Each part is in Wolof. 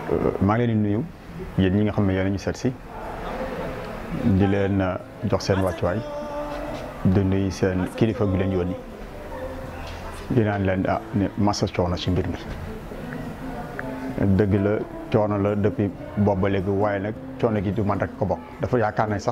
maa ngi leen di nuyu yéen ñi nga xam ne yéen ñu seet si di leen jox seen wàccuwaay di nuyu seen kilifa bi leen yónni di naan leen ah ne massa coono ci mbir mi dëgg la coono la depuis boobu ba léegi waaye nag coono gi du man rek ko bokk dafa yaakaar ne sax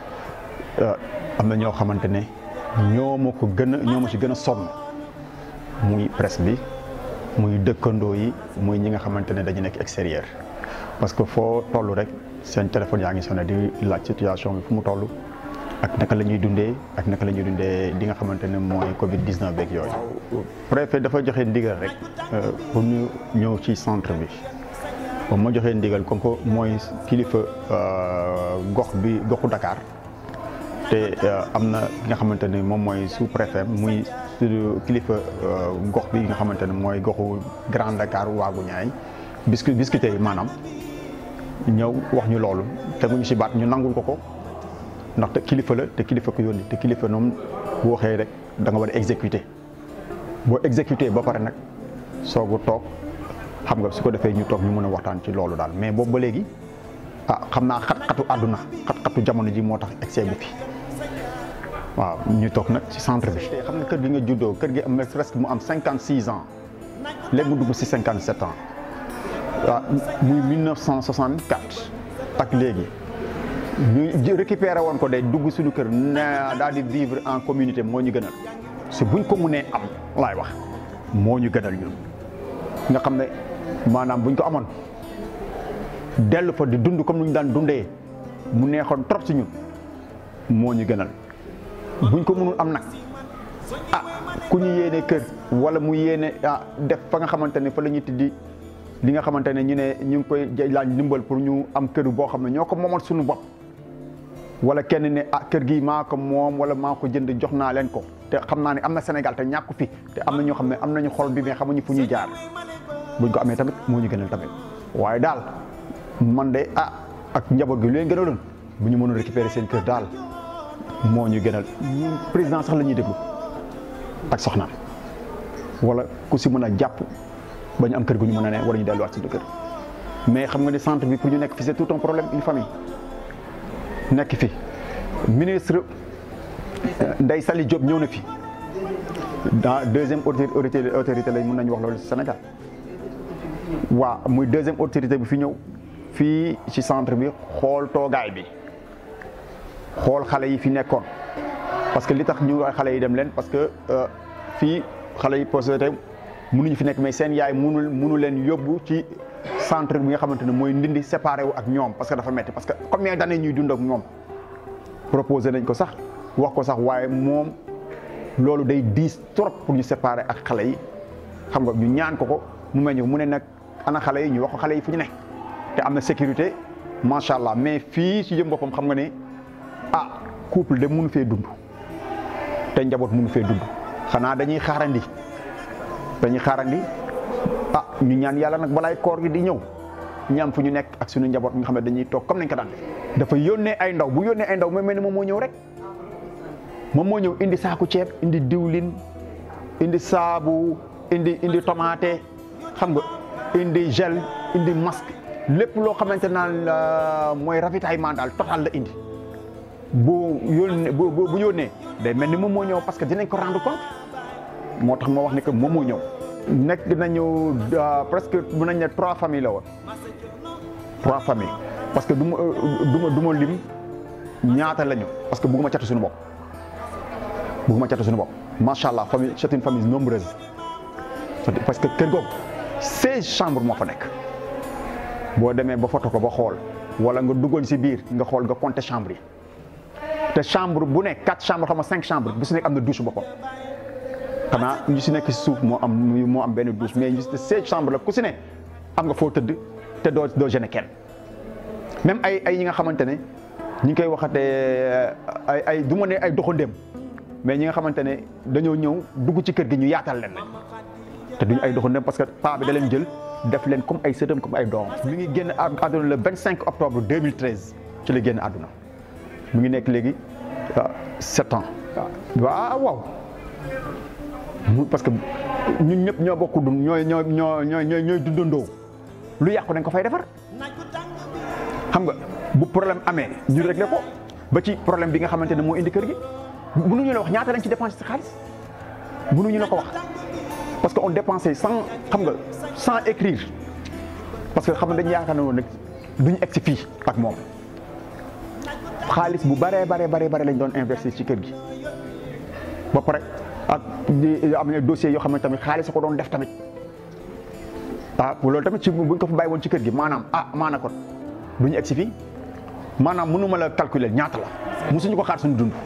am na ñoo xamante ne ñoo ma ko gën a ñoo ma ci gën a sonn muy presse bi muy dëkkandoo yi muy ñi nga xamante ne dañu nekk extérieur parce que foo toll rek seen téléphone yaa ngi sonné di laaj situation bi fu mu toll ak naka la ñuy dundee ak naka la ñuy dundee di nga xamante ne mooy Covid 19 beeg yooyu. préfet dafa joxe ndigal rek pour ñu ñëw ci centre bi ba ma joxee ndigal comme que mooy kilifa gox bi goxu Dakar te am na ki nga xamante ne moom mooy sous préfet muy. kilifa gox bi nga xamante ne mooy goxu Grand Dakar waagu ñaay biscu biscuité yi maanaam ñëw wax ñu loolu teguñu ci baat ñu nangul ko ko ndaxte kilifa la te kilifa ko yónni te kilifa noonu bu waxee rek da nga war a exécuter boo exécuter ba pare nag soogu toog xam nga su ko defee ñu toog ñu mën a waxtaan ci loolu daal mais boobu ba léegi ah xam naa xat-xatu àdduna xat-xatu jamono ji moo tax excès bu fi waaw ñu toog nag ci centre bi. xam nga kër gi nga juddoo kër gi am presque mu am cinquante six ans léegi mu dugg ci cinquante sept ans waaw muy mille neuf cent soixante quatre ak léegi ñu récupéré woon ko day dugg suñu kër na daal di vivre en communauté moo ñu gënal si buñ ko mënee am laay wax moo ñu gënal ñun. nga xam ne maanaam buñ ko amoon dellu fa di dund comme ni ñu daan dundee mu neexoon trop ci ñun moo ñu gënal. buñ ko mënul am nag ah ku ñu yéene kër wala mu yéene ah def fa nga xamante ne fa la ñuy tiddi li nga xamante ne ñu ne ñu ngi koy laaj ndimbal pour ñu am kër boo xam ne ñoo ko moomal suñu bopp wala kenn ne ah kër gi maa ko moom wala maa ko jënd jox naa leen ko te xam naa ne am na Sénégal te ñàkku fi te am na ñoo xam ne am nañu xol bi mais xamuñu fu ñuy jaar buñ ko amee tamit moo ñu gënal tamit waaye daal man de ah ak njaboot gi lu leen gënaloon bu ñu mënul récupérer seen kër daal moo ñu gënal ñun président sax la ñuy déglu ak soxnaam wala ku si mën a jàpp ba ñu am kër gu ñu mën a ne wala ñu delluwaat si kër mais xam nga ne centre bi pour ñu nekk fi c'est tout un problème une famille nekk fi ministre Ndeye Saly Diop ñëw na fi dans deuxième autorité autorité lañ mën nañu wax loolu si Sénégal waaw muy deuxième autorité bi fi ñëw fii ci centre bi xool toogaay bi xool xale yi fi nekkoon parce que li tax ñu xale yi dem leen parce que fii xale yi posté mënuñu fi nekk mais seen yaay mënul mënu leen yóbbu ci centre bi nga xamante ne mooy ndindi séparé wu ak ñoom parce que dafa metti parce que combien d'années ñuy dund ak ñoom proposé nañ ko sax wax ko sax waaye moom loolu day diis trop pour ñu séparé ak xale yi xam nga ñu ñaan ko ko mu meññ mu ne nag ana xale yi ñu wax ko xale yi fu ñu ne te am na sécurité macha allah mais fii ci jëm boppam xam nga ne. ah couple de mënu fee dund te njaboot mënu fee dund xanaa dañuy xaarandi dañuy xaarandi ah ñu ñaan yàlla nag balaay koor gi di ñëw ñaam fu ñu nekk ak suñu njaboot nga xam ne dañuy toog comme nañ ko daan def dafa yónnee ay ndaw bu yónnee ay ndaw mooy mel ni moom moo ñëw rek moom moo ñëw indi saaku ceeb indi diwlin indi saabu indi indi tomate xam nga indi gel indi masque lépp loo xamante naan mooy ravitaillement daal total la indi bu yónnee bu bu yónnee day mel ni moom moo ñëw parce que dinañ ko rendre compte moo tax ma wax ne que moom moo ñëw. nekk nañu presque mën nañ ne trois familles la woon trois familles parce que du ma du ma du ma lim ñaata lañu parce que bëgguma catu suñu bopp bëgguma catu suñu bopp macha allah famille c'est une famille nombreuse parce que kër googu seize chambres moo fa nekk boo demee ba foto ko ba xool wala nga duggoon si biir nga xool nga compter chambre yi. te chambre bu nekk quatre chambres xam nga cinq chambres bu si nekk am na douche boppam xanaa ñu si nekk si suuf moo am moo am benn douche mais ñu si seize chambres la ku si ne am nga foo tëdd te doo doo gêner kenn même ay ay ñi nga xamante ne ñi ngi koy waxatee ay ay du ma ne ay doxandéem mais ñi nga xamante ne dañoo ñëw dugg ci kër gi ñu yaatal leen lañ te duñu ay doxandéem parce que paa bi da leen jël def leen comme ay sëtam comme ay doom mi ngi génn àdduna le 25 octobre 2013 ci la génn àdduna mu ngi nekk léegi sept ans waaw waaw parce que ñun ñëpp ñoo bokk dund ñooy ñoo ñoo ñooy ñooy dundandoo lu yàqu dañ ko fay defar xam nga bu problème amee ñu réglé ko ba ci problème bi nga xamante ne moo indi kër gi mënuñu la wax ñaata lañ ci dépensé si xaalis mënuñu la ko wax parce que on dépensé sans xam nga sans écrire parce que xam nga dañu yaakaar ne woon nag duñu egg si fii ak moom xaalis bu baree baree baree bare lañ doon investir ci kër gi ba pare ak di am na dossiers yoo xam ne tamit xaalis ko doon def tamit ah loolu tamit ci buñ ko fa bàyyi woon ci kër gi maanaam ah maana kon duñu egg si fii maanaam mënuma la calculer ñaata la musuñu ko xaar suñu dund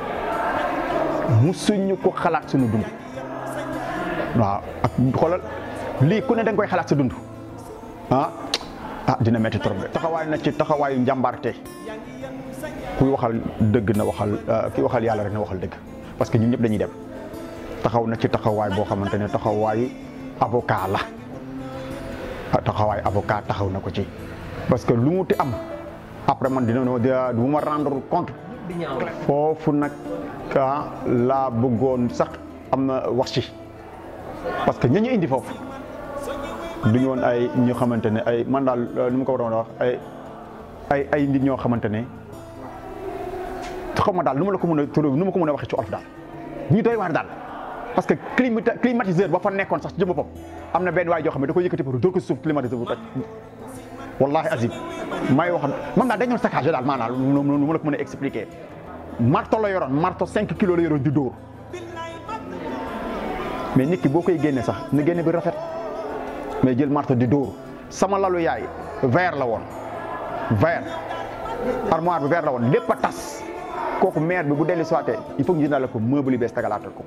musuñu ko xalaat suñu dund waaw ak xoolal lii ku ne da nga koy xalaat sa dund ah ah dina metti trop de taxawaay na ci taxawaayu njàmbaarte kuy waxal dëgg na waxal ki waxal yàlla rek na waxal dëgg parce que ñun ñëpp dañuy dem taxaw na ci taxawaay boo xamante ne taxawaayu avocat la taxawaay avocat taxaw na ko ci parce que lu mu ti am après man dina du ma rendre compte foofu nag ah laa bëggoon sax am na wax ci parce que ña ñu indi foofu duñu woon ay ñu xamante ne ay man daal nu mu ko waroon a wax ay ay ay nit ñoo xamante ne xaw ma daal nu ma la ko mën a tur nu ma ko mën a waxee ci olof daal ñu doy waar daal parce que climatiseur ba fa nekkoon sax ci jëm boppam am na benn waay joo xam ne da koy yëkkati pour dóor ko suuf climatiseur bu toj wallahi azim may wax man daal dañoon saccagé daal maanaam nu ma la ko mën a expliquer marto la yoroon marto 5 kilos la yoroon di dóor mais nit ki boo koy génne sax na génne bi rafet mais jël marto di dóor sama lalu yaay verre la woon verre armoire bi verre la woon lépp a tas kooku maire bi bu dellu soité il faut que ñu jëndal ko meuble yu bees tagalaatal ko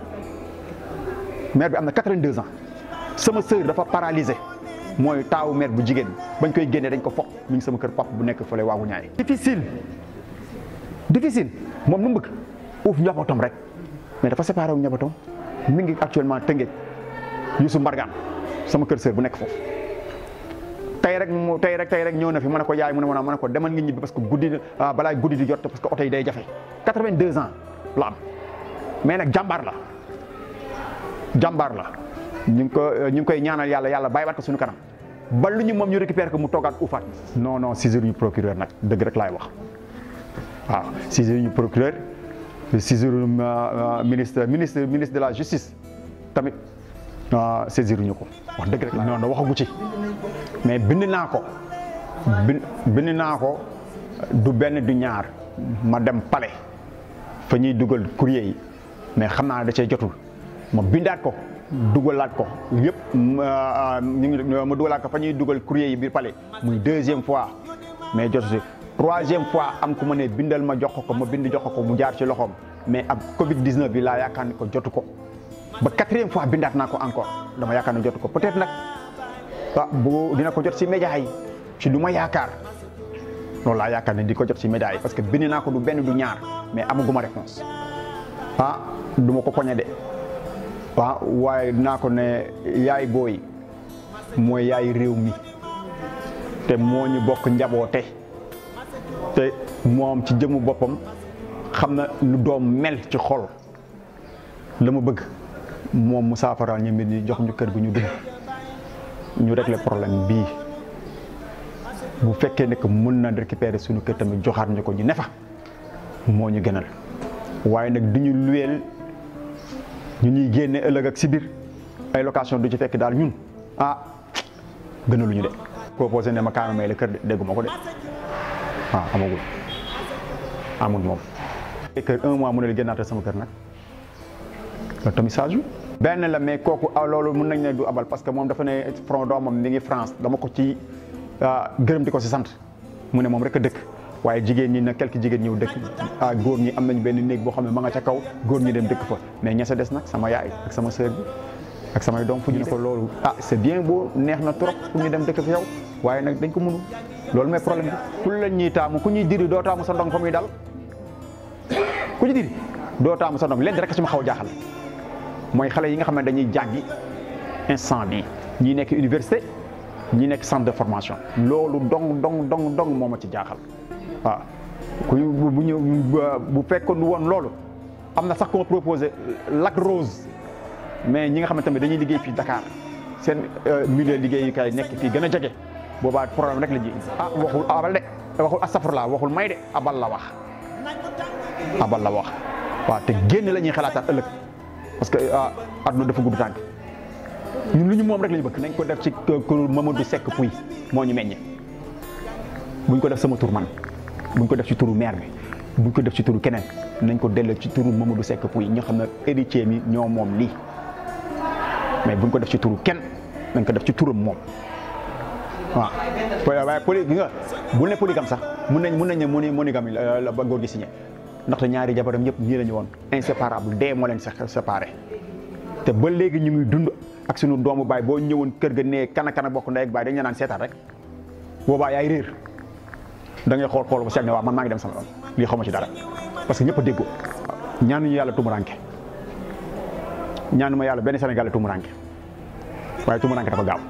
maire bi am na 82 ans sama sœur dafa paralysé mooy taawu maire bu jigéen bañ koy génnee dañ ko foq mi ngi sama kër pap bu nekk fële waagu ñaay difficile difficile moom nu mu bëgg uuf njabootam rek mais dafa séparé wu njabootam mi ngi actuellement tëngeej Youssou Mbargane sama kër sœur bu nekk foofu tey rek mu tey rek tey rek ñëw na fi ma ne ko yaay mu ne ma ne ko demal nga ñibbi parce que guddi balaa guddi di jot parce que oto yi day jafe 82 ans la am mais nag jàmbaar la jàmbaar la ñu ngi ko ñu ngi koy ñaanal yàlla yàlla bàyyiwaat ko suñu kanam ba lu ñu moom ñu récupérer ko mu toogaat ufaat non non saisir ñu procureur nag dëgg rek laay wax waaw saisir ñu procureur saisir ministre ministre ministre de la justice tamit saisir ñu ko wax dëgg rek non non waxagu ci mais bind naa ko bind naa ko du benn du ñaar ma dem palais fa ñuy dugal courrier yi mais xam naa da cee jotul ma bindaat ko dugalaat ko yëpp ñu ngi ma dugalaat ko fa ñuy dugal courrier yi biir palais muy deuxième fois mais jotu si troisième fois am ku ma ne bindal ma jox ko ma bind jox ko mu jaar ci loxoom mais ab Covid 19 bi laa yaakaar ne ko jotu ko ba quatrième fois bindaat naa ko encore dama yaakaar ne jotu ko peut-être nag ah bu dina ko jot si média yi ci lu ma yaakaar loolu laa yaakaar ne di ko jot si média yi parce que bind naa ko du benn du ñaar mais amaguma réponse ah du ma ko poñe de waaw waaye dinaa ko ne yaay booy mooy yaay réew mi te moo ñu bokk njaboote te moom ci jëmu boppam xam na lu doom mel ci xol la ma bëgg moom mu saafaraal ñu mbir ñi jox ñu kër gu ñu dugg ñu régler problème bii bu fekkee ne que mën na récupérer suñu kër tamit joxaat ñu ko ñu ne fa moo ñu gënal waaye nag du ñu luweel ñu ñuy génne ëllëg ak si biir ay location du ci fekk daal ñun ah gënaluñu de. proposé ne ma kaama may la kër de dégguma ko de waaw amagul amul moom. kër un mois mu ne la génnaatal sama kër nag loolu tamit saa benn la mais kooku loolu mën nañ ne du abal parce que moom dafa ne front doomam mi ngi France dama ko ci gërëm di ko si sant mu ne moom rek a dëkk waaye jigéen ñi nag quelques jigéen ñëw dëkk ah góor ñi am nañ benn néeg boo xam ne ma nga ca kaw góor ñi dem dëkk fa mais ña sa des nag sama yaay ak sama sœur bi ak samay doom fu ñu ne ko loolu ah c'est bien beau neex na trop pour ñu dem dëkk fi yow waaye nag dañ ko mënu loolu mooy problème bi ku la ñuy taamu ku ñuy diri doo taamu sa ndong fa muy dal ku ñu diri doo taamu sa ndong leen rek ci ma xaw a jaaxal mooy xale yi nga xam ne dañuy jàngi instant bi ñi nekk université ñi nekk centre de formation loolu dong dong dong dong moo ma ci jaaxal waaw ku bu ñu bu fekkoon woon loolu am na sax ko ma proposé Lac Rose mais ñi nga xam ne tamit dañuy liggéey fii Dakar seen milieu liggéeyukaay nekk fii gën a jege boobaa problème rek la ji ah waxul abal de waxul astafurlaa waxul may de abal la wax abal la wax waaw te génn la ñuy xalaataat ëllëg parce que àdduna dafa gudd tànk ñun lu ñu moom rek la ñu bëgg nañ ko def ci kër Mamadou Seck Pouy moo ñu meññe buñ ko def sama tur man buñ ko def ci turu maire bi buñ ko def ci turu keneen nañ ko delloo ci turu Mamadou Seck Pouy ñoo xam ne héritier mi ñoo moom lii mais buñ ko def ci turu kenn nañ ko def ci turam moom waaw. waaye poli gi nga bu ne polygame sax mun nañ mun nañ ne moni monogame la ba góor gi signé ndaxte ñaari jabaram ñëpp ñii la ñu woon inséparable dee moo leen séparé te ba léegi ñu ngi dund ak sunu doomu baay boo ñëwoon kër ga nee kana kana bokk ndey ak baay dañ la naan seetaan rek boobaa yaay réer da ngay xool xool ba seet ne waaw man maa ngi dem sama yoon lii xaw ma ci dara parce que ñëpp a déggoo ñaanuñu yàlla tumuranke ñaanu ma yàlla benn Sénégal tumuranke waaye tumuranke dafa gaaw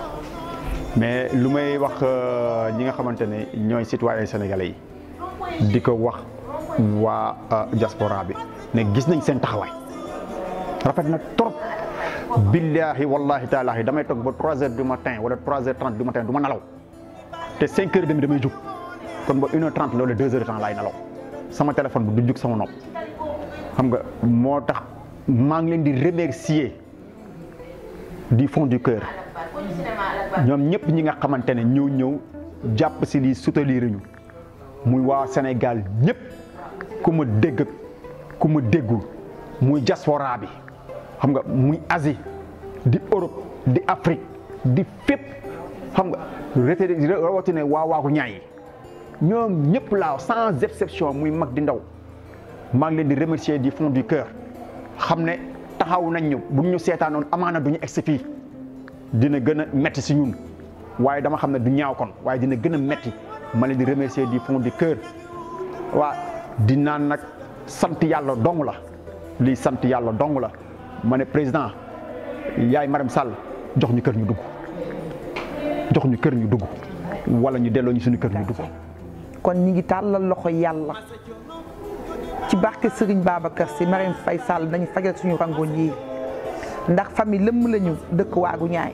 mais lu may wax ñi nga xamante ne ñooy citoyen sénégalais yi di ko wax waa diaspora bi ne gis nañ seen taxawaay rafet na trop billahi wallahi taalaahi damay toog ba 3 heures du matin wala 3 heures 30 du matin du ma nalaw te 5 heures demi damay jug kon ba 1 heure 30 loolu 2 heures de temps laay nalaw sama téléphone bi du jug sama nopp xam nga moo tax maa ngi leen di remercier du fond du cœur ñoom ñëpp ñi nga xamante ne ñëw ñëw jàpp si lii soutenir ñu muy waa Sénégal ñëpp ku ma dégg ku ma déggul muy diaspora bi xam nga muy Asie di Europe di Afrique di fépp xam nga rete rawatina waa waagu ñaay ñoom ñëpp laa sans exception muy mag di ndaw maa ngi leen di remercier du fond du cœur xam ne taxaw nañ ñu bu ñu seetaanoon amaana du ñu egsi fii dina gën a metti si ñun waaye dama xam ne du ñaaw kon waaye dina gën a metti ma leen di remercier du fond du cœur waa di naan nag sant yàlla dong la lii sant yàlla dong la ma ne président yaay Marème Sall jox ñu kër ñu dugg jox ñu kër ñu dugg wala ñu delloo ñu suñu kër ñu dugg. kon ñi ngi tàllal loxo yàlla ci barke Serigne Babacar Sy Marème Faye Sall nañu fajal suñu rangoon yi ndax famille lëmm lañu dëkk waagu ñaay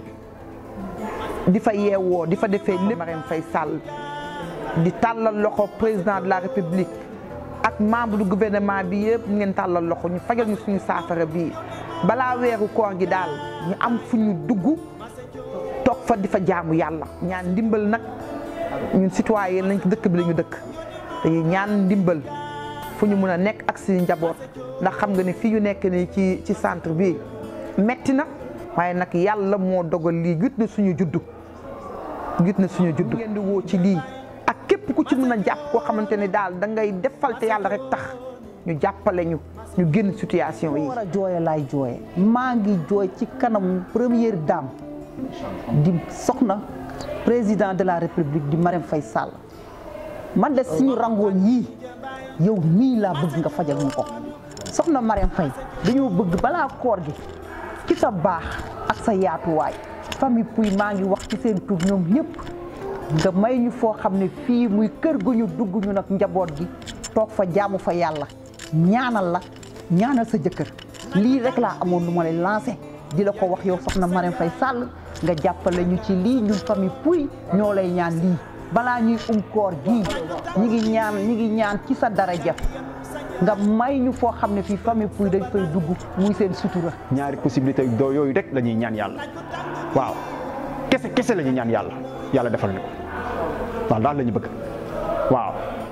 di fa yeewoo di fa defee lépp Marème Faye Sall di tàllal loxo président de la république ak membre du gouvernement bi yëpp ñu ngeen tàllal loxo ñu fajal ñu suñu saafara bii balaa weeru koor gi daal ñu am fu ñu dugg toog fa di fa jaamu yàlla ñaan ndimbal nag ñun citoyen lañ dëkk bi la ñu dëkk dañuy ñaan ndimbal fu ñu mun a nekk ak suñu njaboot ndax xam nga ne fii ñu nekk nii ci ci centre bi metti na waaye nag yàlla moo dogal lii gis na suñu juddu gis na suñu juddu ngeen di woo ci lii ak képp ku ci mën a jàpp koo xamante ne daal da ngay defal te yàlla rek tax ñu jàppale ñu ñu génn situation yi. war a jooye laay jooye maa ngi jooy ci kanam première dame di soxna président de la république di Marème Faye Sall man de suñu rangoon yii yow mii laa bëgg nga fajal ñu ko soxna Marème Faye dañoo bëgg balaa koor gi ci sa baax ak sa yaatuwaay famille Pouy maa ngi wax ci seen tur ñoom ñëpp nga may ñu foo xam ne fii muy kër gu ñu dugg ñu nag njaboot gi toog fa jaamu fa yàlla ñaanal la ñaanal sa jëkkër lii rek laa amoon lu ma lay lancé di la ko wax yow soxna Marème Faye Sall nga jàppale ñu ci lii ñun famille Pouy ñoo lay ñaan lii balaa ñuy um koor gii ñi ngi ñaan ñi ngi ñaan ci sa daraja nga may ñu foo xam ne fii famille Pouy dañ fay dugg muy seen sutura ñaari possibilité doo yooyu rek la ñuy ñaan yàlla waaw kese kese la ñuy ñaan yàlla yàlla defal ñu ko waaw daal la ñu bëgg waaw